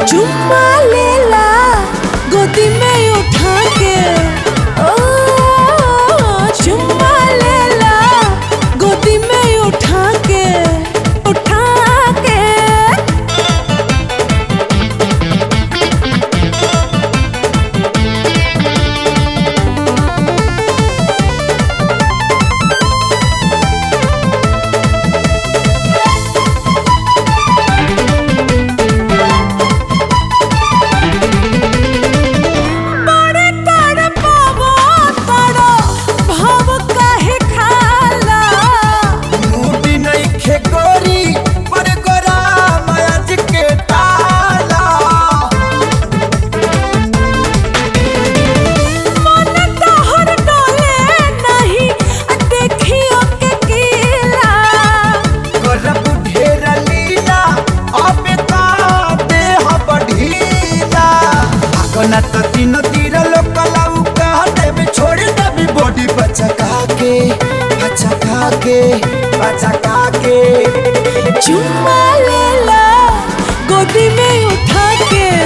चुम्मा लेला गोदी में उठा के ओ चुम्मा लेला गोदी में उठा के उठा के बड़े तड़पावो तड़ो भाव काहे खाला मुडी नइखे गोरी पर गोरा मयाज के ताला मन तोहर डोले नहीं देखियो के कीला करब ढेर लीला अबे ता देह बढ़ीला आगना त तीन तीर लोकलाऊ कह देबे छोड़ देबे बॉडी बचका के बचका के बचका के चुम्मा लेला गोदी में उठा के